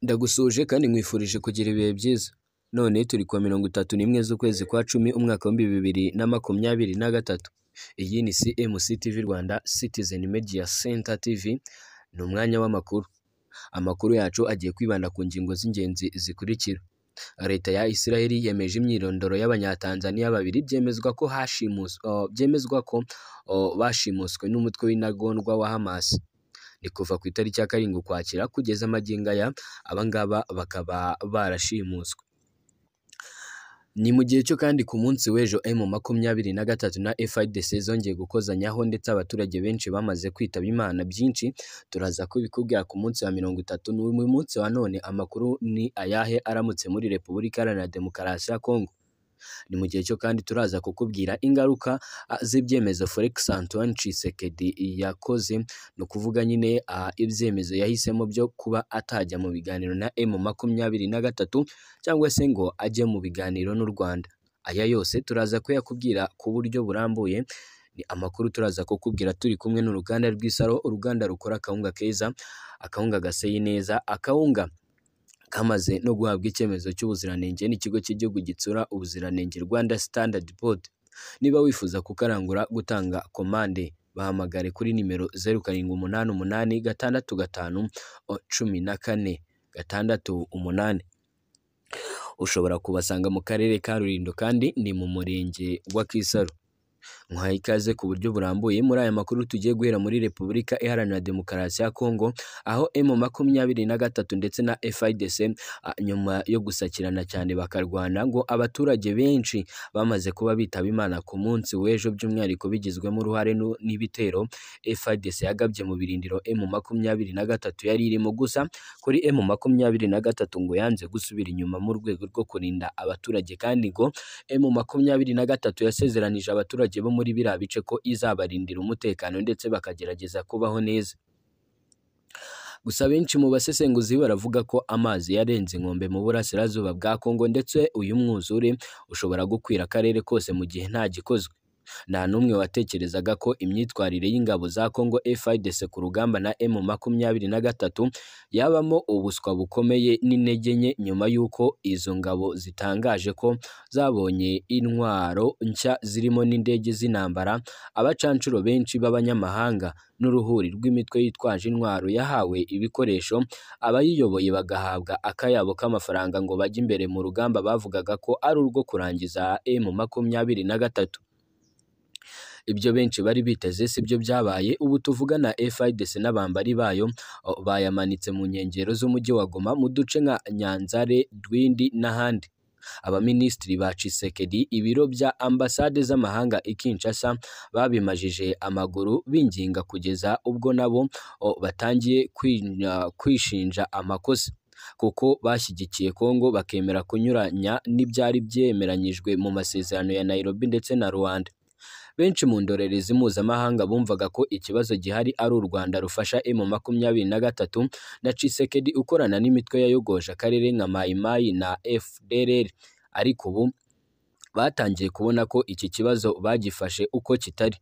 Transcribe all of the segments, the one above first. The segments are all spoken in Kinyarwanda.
Ndagusuhuje kandi nkwifurije kugira ibihe byiza. None turi kuwa mirongo itatu n'imwe z'ukwezi kwa cumi umwaka w'ibihumbi bibiri na makumyabiri na gatatu. Iyi ni CMC TV Rwanda Citizen Media Center TV, ni umwanya w'amakuru. Amakuru yacu agiye kwibanda ku ngingo z'ingenzi zikurikira: Leta ya Israel yemeje imyirondoro y'Abanyatanzaniya babiri byemezwa ko byemezwa ko bashimuswe n'umutwe w'intagondwa wa Hamas. Ni kuva ku itariki ya karindwi Ukwakira kugeza magingo aya, aba ngaba bakaba barashimuswe. Ni mu gihe cyo kandi ku munsi w'ejo M makumyabiri na gatatu na FIDC zongeye gukozanyaho ndetse abaturage benshi bamaze kwitaba Imana byinshi, turaza kubikubwira ku munsi wa mirongo itatu n'uyu munsi wa none amakuru ni ayahe aramutse muri Repubulika Iharanira Demokarasi ya Kongo? Ni mu gihe cyo kandi turaza kukubwira ingaruka z'ibyemezo Felix Antoine Tshisekedi yakoze, ni ukuvuga nyine ibyemezo yahisemo byo kuba atajya mu biganiro na M makumyabiri na gatatu cyangwa se ngo ajye mu biganiro n'u Rwanda. Aya yose turaza kuyakubwira ku buryo burambuye, ni amakuru turaza kukubwira turi kumwe n'uruganda rw'Isaro, uruganda rukora akawunga keza, akawunga gaseye neza, akawunga kamaze no guhabwa icyemezo cy'ubuziranenge n'ikigo cy'igihugu gitsura ubuziranenge Rwanda Standard Board. Niba wifuza kukarangura, gutanga komande, bahamagare kuri nimero zeru karindwi umunani umunani gatandatu gatanu cumi na kane gatandatu umunani. Ushobora kubasanga mu karere ka Rulindo kandi ni mu murenge wa Kisaro. Muhaye ikaze ku buryo burambuye muri aya makuru tugiye guhera muri Repubulika Iharanira Demokarasi ya Kongo, aho M makumyabiri na gatatu ndetse na FIDC nyuma yo gusakirana cyane bakarwana ngo abaturage benshi bamaze kuba bitaba Imana ku munsi w'ejo by'umwihariko bigizwemo uruhare n'ibitero FIDC yagabye mu birindiro M makumyabiri na gatatu yari irimo, gusa kuri M makumyabiri na gatatu ngo yanze gusubira inyuma mu rwego rwo kurinda abaturage kandi ngo M makumyabiri na gatatu yasezeranije abaturage bo muri biriya bice ko izabarindira umutekano ndetse bakagerageza kubaho neza. Gusa benshi mu basesenguzi baravuga ko amazi yarenze inkombe mu burasirazuba bwa Kongo ndetse uyu mwuzure ushobora gukwira akarere kose mu gihe nta gikozwe. Nta n'umwe watekerezaga ko imyitwarire y'ingabo za Kongo FARDC ku rugamba na M makumyabiri na gatatu yabamo ubuswa bukomeye n'intege nke nyuma y'uko izo ngabo zitangaje ko zabonye intwaro nshya zirimo n'indege z'intambara, abacanshuro benshi b'abanyamahanga n'uruhuri rw'imitwe yitwaje intwaro yahawe ibikoresho, abayiyoboye bagahabwa akayabo k'amafaranga ngo bajye imbere mu rugamba bavugaga ko ari urwo kurangiza M makumyabiri na gatatu. Ibyo benshi bari biteze si byo byabaye, ubu tuvugana FIDC n'abambari bayo bayamanitse mu nkengero z'umujyi wa Goma mu duce nka Nyanzale, Rwindi n'ahandi. Abaminisitiri ba Tshisekedi, ibiro bya ambasade z'amahanga i Kinshasa babimajije amaguru binginga kugeza ubwo nabo batangiye kwishinja amakosa kuko bashyigikiye Kongo bakemera kunyuranya n'ibyari byemeranyijwe mu masezerano ya Nairobi ndetse na Rwanda. Benshi mu ndorerezi mpuzamahanga bumvaga ko ikibazo gihari ari u Rwanda rufasha M makumyabiri na gatatu na Tshisekedi ukorana n'imitwe yayogoje akarere nka Mai Mai na FDLR, ariko ubu batangiye kubona ko iki kibazo bagifashe uko kitari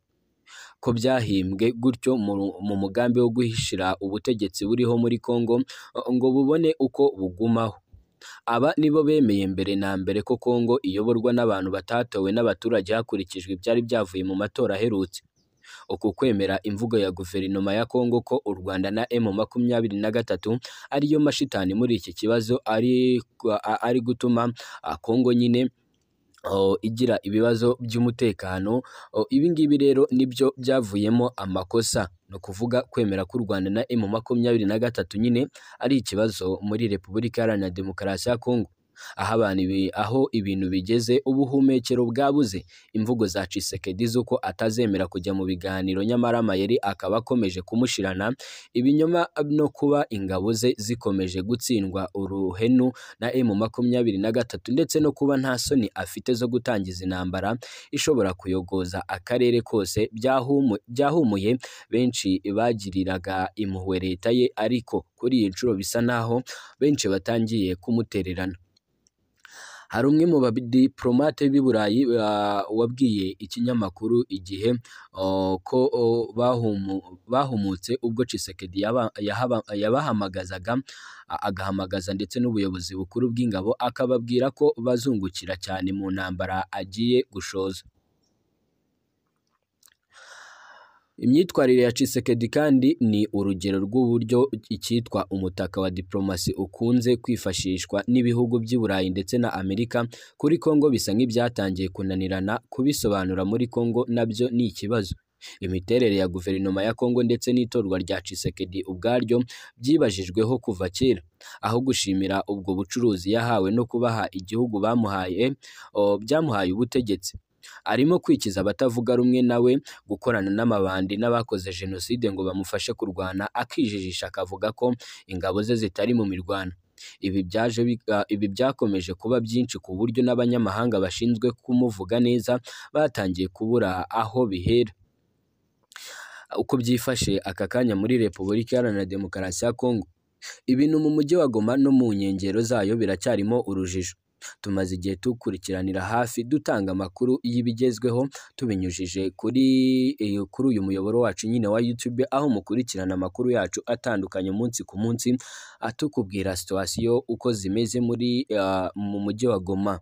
ko byahimbwe gutyo mu mugambi wo guhishira ubutegetsi buriho muri Kongo ngo bubone uko bugumaho. Aba nibo bemeye mbere na mbere ko Kongo iyoborwa n'abantu batatowe n'abaturage hakurikijwe ibyari byavuye mu matora aherutse. Uku kwemera imvugo ya guverinoma ya Kongo ko u Rwanda na M makumyabiri na gatatu ariyo mashitani muri iki kibazo ari gutuma Kongo nyine igira ibibazo by'umutekano, ibi ngibi rero nibyo byavuyemo amakosa. Ni ukuvuga kwemera ko u Rwanda na M makumyabiri na gatatu nyine ari ikibazo muri Repubulika Iharanira Demokarasi ya Kongo. Aho ibintu bigeze ubuhumekero bwabuze imvugo za Tshisekedi z'uko atazemera kujya mu biganiro nyamara amayeri akaba akomeje kumushirana, ibinyoma no kuba ingabo ze zikomeje gutsindwa uruhenu na M makumyabiri na gatatu ndetse no kuba nta soni afite zo gutangiza intambara ishobora kuyogoza akarere kose byahumuye benshi bagiriraga impuhwe leta ye ariko kuri iyi nshuro bisa naho benshi batangiye kumutererana. hari umwe mu badipolomate b'i Burayi ah, wabwiye ikinyamakuru igihe oh, ko oh, bahumu- bahumutse ubwo Tshisekedi yaba- yahaba- yabahamagazaga a- agahamagaza ndetse n'ubuyobozi bukuru bw'ingabo akababwira ko bazungukira cyane mu ntambara agiye gushoza Imyitwarire ya Tshisekedi kandi ni urugero rw'uburyo icyitwa umutaka wa diplomasi ukunze kwifashishwa n'ibihugu by'i Burayi ndetse na Amerika kuri Congo bisa nk'ibyatangiye kunanirana kubisobanura muri Congo nabyo ni ikibazo. Imiterere ya guverinoma ya Congo ndetse n'itorwa rya Tshisekedi ubwaryo byibajijweho kuva kera. Aho gushimira ubwo bucuruzi yahawe no kubaha igihugu bamuhaye, o, byamuhaye ubutegetsi. Arimo kwikiza abatavuga rumwe nawe gukorana n'amabandi n'abakoze jenoside ngo bamufashe kurwana akijijisha akavuga ko ingabo ze zitari mu mirwano ibi byaje biga- ibi byakomeje kuba byinshi ku buryo n'abanyamahanga bashinzwe kumuvuga neza batangiye kubura aho bihera uko byifashe aka kanya muri Repubulika Iharanira Demokarasi ya Kongo ibintu mu mujyi wa Goma no mu nkengero zayo biracyarimo urujijo tumaze igihe dukurikiranira hafi dutanga amakuru y'ibigezweho tubinyujije kuri eh, kuri uyu muyoboro wacu nyine wa YouTube aho mukurikirana amakuru yacu atandukanye umunsi ku munsi atukubwira situwasiyo uko zimeze muri ah, mu mujyi wa Goma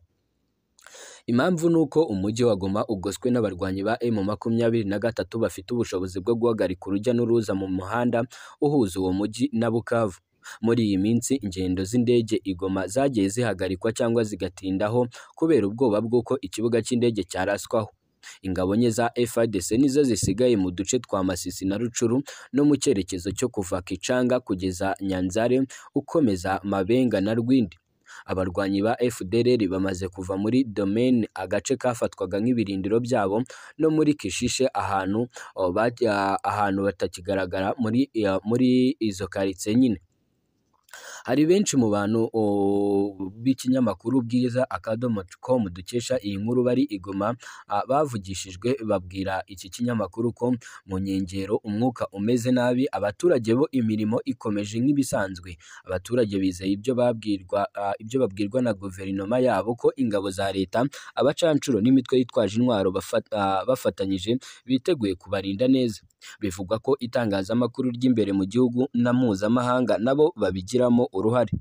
Impamvu ni uko umujyi wa Goma ugoswe n'abarwanyi ba M makumyabiri na gatatu bafite ubushobozi bwo guhagarika urujya n'uruza mu muhanda uhuza uwo mujyi na Bukavu. Muri iyi minsi ingendo z'indege i Goma zagiye zihagarikwa cyangwa zigatindaho kubera ubwoba bw'uko ikibuga cy'indege cyaraswaho. Ingabo nke za FARDC nizo zisigaye mu duce twa Masisi na Rucuru no mu cyerekezo cyo kuva Kicanga kugeza Nyanzare ukomeza Mabenga na Rwindi abarwanyi ba FDLR bamaze kuva muri domaine agace kafatwaga nk'ibirindiro byabo no muri Kishishe ahantu oh, bajya- ahantu batakigaragara muri ya- muri izo karitsiye nyine hari benshi mu bantu oh, b'ikinyamakuru bwiza akadomo com dukesha iyi nkuru bari igoma bavugishijwe babwira iki kinyamakuru ko mu nkengero umwuka umeze nabi abaturage bo imirimo ikomeje nk'ibisanzwe abaturage bizeye ibyo babwirwa ah, ibyo babwirwa na guverinoma yabo ko ingabo za leta abacanshuro n'imitwe yitwaje intwaro bafa- ah, bafatanyije biteguye kubarinda neza bivugwa ko itangazamakuru ry'imbere mu gihugu na mpuzamahanga nabo babigiramo uruhare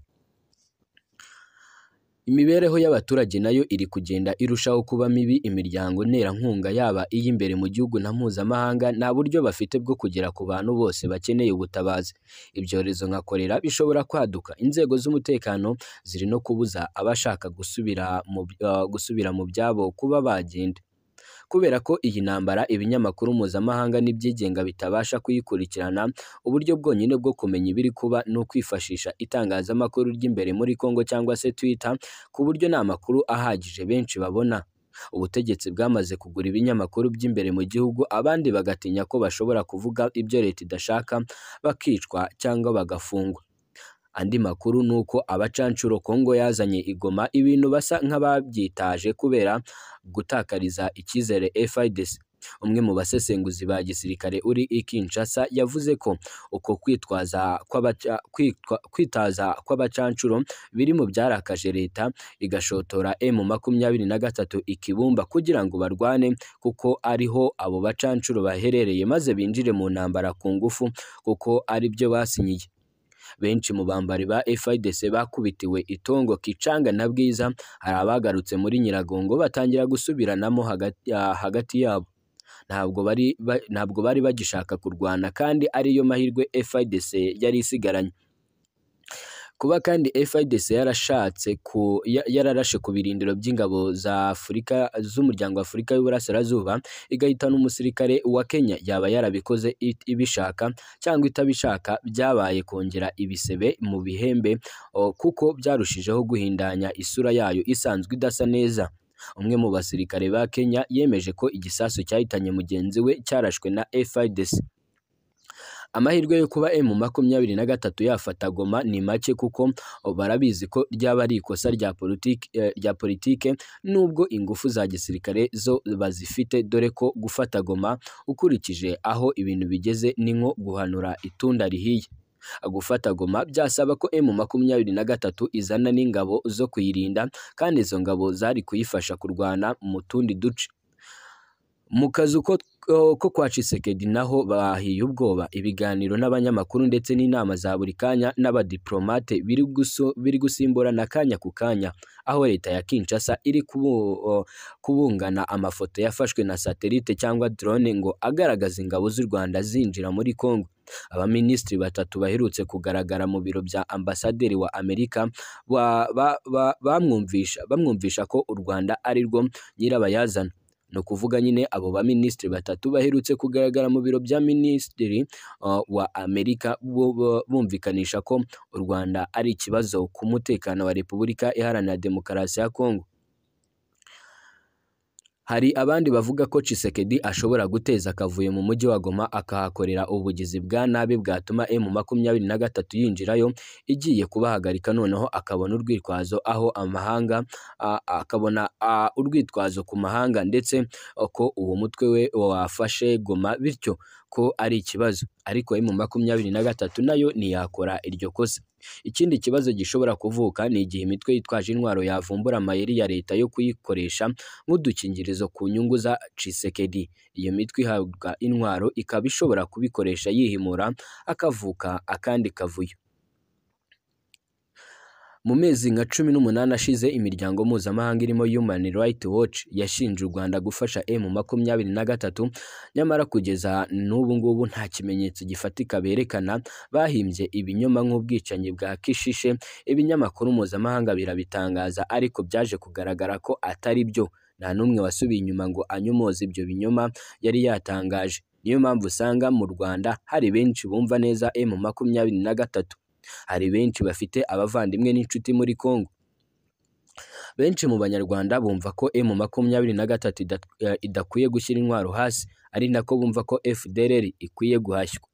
imibereho y'abaturage nayo iri kugenda irushaho kuba mibi imiryango nterankunga yaba iy'imbere mu gihugu na mpuzamahanga nta buryo bafite bwo kugera ku bantu bose bakeneye ubutabazi ibyorezo nka korera bishobora kwaduka inzego z'umutekano ziri no kubuza abashaka gusubira mu, ah, gusubira mu byabo kuba bagenda kubera ko iyi ntambara ibinyamakuru mpuzamahanga n'ibyigenga bitabasha kuyikurikirana uburyo bwonyine bwo kumenya ibiri kuba ni ukwifashisha itangazamakuru ry'imbere muri Congo cyangwa se Twitter ku buryo nta makuru ahagije benshi babona ubutegetsi bwamaze kugura ibinyamakuru by'imbere mu gihugu abandi bagatinya ko bashobora kuvuga ibyo leta idashaka bakicwa cyangwa bagafungwa andi makuru ni uko abacanshuro Kongo yazanye igoma ibintu basa nk'ababyitaje kubera gutakariza icyizere FIDC. Umwe mu basesenguzi ba gisirikare uri i Kinshasa yavuze ko uko kwitwaza kw'abaca, kwitwa, kwitaza kw'abacanshuro biri mu byarakaje leta igashotora M makumyabiri na gatatu i Kibumba kugira ngo barwane kuko ariho abo bacanshuro baherereye maze binjire mu ntambara ku ngufu kuko ari byo basinyiye benshi mu bambari ba FIDC bakubitiwe itongo Kicanga na Bwiza hari abagarutse muri Nyiragongo batangira gusubiranamo hagati, ah, hagati yabo ntabwo bari ba- ntabwo bari bagishaka kurwana kandi ariyo mahirwe FIDC yari isigaranye kuba kandi FIDC yarashatse ku ya- yararashe ku birindiro by'ingabo za Afurika z'umuryango wa Afurika y'Uburasirazuba igahitana umusirikare wa Kenya yaba yarabikoze it- ibishaka cyangwa itabishaka byabaye kongera ibisebe mu bihembe o, kuko byarushijeho guhindanya isura yayo isanzwe idasa neza umwe mu basirikare ba Kenya yemeje ko igisasu cyahitanye mugenzi we cyarashwe na FIDC amahirwe yo kuba M makumyabiri na gatatu yafata Goma ni make kuko barabizi ko ryaba ari ikosa rya politiki eh, rya politike nubwo ingufu za gisirikare zo bazifite dore ko gufata Goma ukurikije aho ibintu bigeze ni nko guhanura itunda rihiye gufata goma byasaba ko emu makumyabiri na gatatu izana n'ingabo zo kuyirinda kandi izo ngabo zari kuyifasha kurwana mu tundi duce mu kazu ko ko kwa Cisekedi naho bahiye ubwoba ibiganiro n'abanyamakuru ndetse n'inama za buri kanya n'abadiplomate biri guso- biri gusimburana kanya ku kanya aho leta ya Kinshasa iri kubu- o, kubungana amafoto yafashwe na satelite cyangwa drone ngo agaragaza ingabo z'u Rwanda zinjira muri Kongo abaminisitiri batatu baherutse kugaragara mu biro bya ambasaderi wa Amerika wa- ba- ba- bamwumvisha bamwumvisha ko u Rwanda ari rwo nyirabayazana ni ukuvuga nyine abo baminisitiri batatu baherutse kugaragara mu biro bya minisitiri uh, wa amerika bo- bo- bumvikanisha ko u rwanda ari ikibazo ku mutekano wa repubulika iharanira demokarasi ya kongo hari abandi bavuga ko Chisekedi ashobora guteza akavuyo mu mujyi wa Goma akahakorera ubugizi bwa nabi bwatuma M makumyabiri na gatatu yinjirayo igiye kubahagarika noneho akabona urwitwazo aho amahanga a- akabona a, urwitwazo ku mahanga ndetse ko uwo mutwe we wafashe Goma bityo ko ari ikibazo ariko M makumyabiri na gatatu nayo ntiyakora iryo kosa ikindi kibazo gishobora kuvuka ni igihe imitwe yitwaje intwaro yavumbura amayeri ya leta yo kuyikoresha nk'udukingirizo ku nyungu za Tshisekedi. Iyo mitwe ihabwa intwaro ikaba ishobora kubikoresha yihimura akavuka akandi kavuyo. Mu mezi nka cumi n'umunani ashize imiryango mpuzamahanga irimo Human Rights Watch yashinje u Rwanda gufasha M makumyabiri na gatatu nyamara kugeza n'ubu ngubu nta kimenyetso gifatika berekana bahimbye ibinyoma nk'ubwicanyi bwa Kishishe ibinyamakuru mpuzamahanga birabitangaza ariko byaje kugaragara ko atari byo nta n'umwe wasubiye inyuma ngo anyomoze ibyo binyoma yari yatangaje niyo mpamvu usanga mu Rwanda hari benshi bumva neza M makumyabiri na gatatu hari benshi bafite abavandimwe n'inshuti muri Kongo benshi mu banyarwanda bumva ko M makumyabiri na gatatu ida- eh, idakwiye gushyira intwaro hasi ari nako bumva ko FDLR ikwiye guhashywa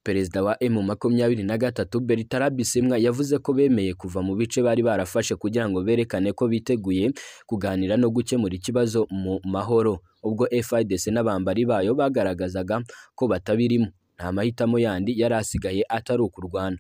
Perezida wa M makumyabiri na gatatu Bertrand Bisimwa yavuze ko bemeye kuva mu bice bari barafashe kugira ngo berekane ko biteguye kuganira no gukemura ikibazo mu mahoro ubwo FIDC n'abambari bayo bagaragazaga ko batabirimo nta mahitamo yandi yari asigaye atari ukurwana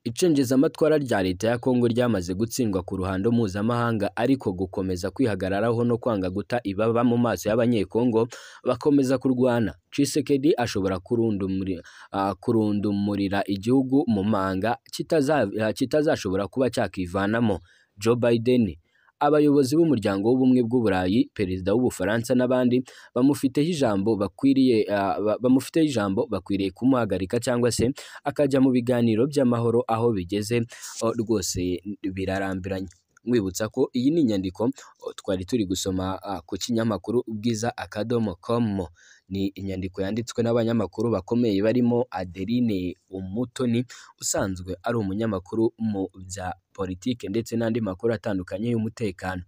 icengezamatwara rya leta ya Kongo ryamaze gutsindwa ku ruhando mpuzamahanga ariko gukomeza kwihagararaho no kwanga guta ibaba mu maso y'abanyekongo bakomeza kurwana Tshisekedi ashobora kurundumuri- ah, kurundumurira igihugu mu manga kitaza- ah, kitazashobora kuba cyakivanamo Joe Biden abayobozi b'umuryango w'ubumwe bw'uburayi perezida w'ubufaransa n'abandi bamufiteho ijambo bakwiriye ah, ba- bamufiteho ijambo bakwiriye kumuhagarika cyangwa se akajya mu biganiro by'amahoro aho bigeze o, rwose birarambiranye mwibutsa ko iyi ni inyandiko o, twari turi gusoma ah, ku kinyamakuru bwiza akadomo komo ni inyandiko yanditswe n'abanyamakuru bakomeye barimo Adeline Umutoni usanzwe ari umunyamakuru mu bya politike ndetse n'andi makuru atandukanye y'umutekano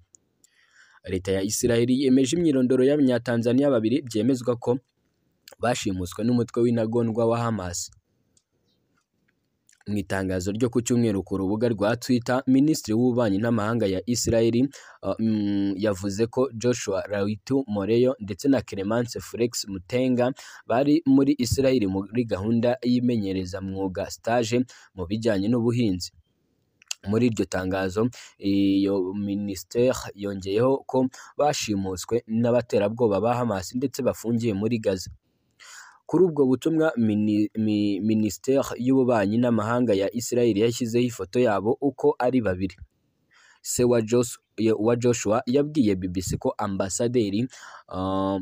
leta ya Isiraheli yemeje imyirondoro y'abanyatanzaniya babiri byemezwa ko bashimuswe n'umutwe w'intagondwa wa Hamas mu itangazo ryo ku cyumweru ku rubuga rwa Twitter Minisitiri w'Ububanyi n'Amahanga ya Isiraheli uh, mm, yavuze ko Joshua Raitu Moreyo ndetse na Clemence Flex Mutenga bari muri Isiraheli muri gahunda y'imenyereza mwuga stage mu bijyanye n'ubuhinzi muri iryo tangazo iyo minisiteri yongeyeho ko bashimuswe n'abaterabwoba ba Hamas ndetse bafungiye muri Gaza kuri ubwo butumwa mini- mi- minisiteri y'ububanyi n'amahanga ya Israel yashyizeho ifoto yabo uko ari babiri se wa Jos- ya- wa Joshua yabwiye BBC ko ambasaderi ah,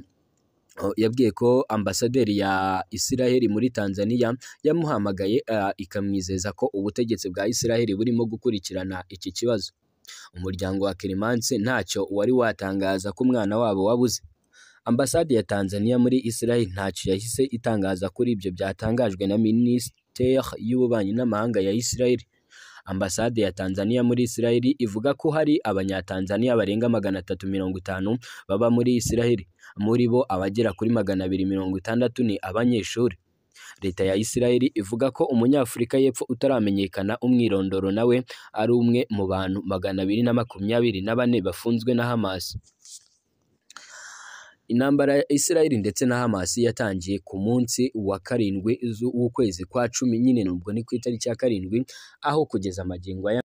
Oh, yabwiye ko ambasaderi ya Isiraheli muri Tanzania yamuhamagaye ah, ikamwizeza ko ubutegetsi bwa Isiraheli burimo gukurikirana iki kibazo. Umuryango wa Kilimansi ntacyo wari watangaza ko umwana wabo wabuze. Ambasade ya Tanzania muri Isiraheli ntacyo yahise itangaza kuri ibyo byatangajwe na Minisiteri y'Ububanyi n'Amahanga ya Isiraheli. Ambasade ya Tanzania muri Isiraheli ivuga ko hari Abanyatanzania barenga magana atatu mirongo itanu baba muri Isiraheli muri bo abagera kuri magana abiri mirongo itandatu ni abanyeshuri leta ya Isiraheli ivuga ko umunyafurika y'epfo utaramenyekana umwirondoro nawe ari umwe mu bantu magana abiri na makumyabiri na bane bafunzwe na Hamas intambara ya Israel ndetse na Hamas yatangiye ku munsi wa karindwi z'ukwezi kwa cumi nyine nubwo ni ku itariki ya karindwi aho kugeza magingo aya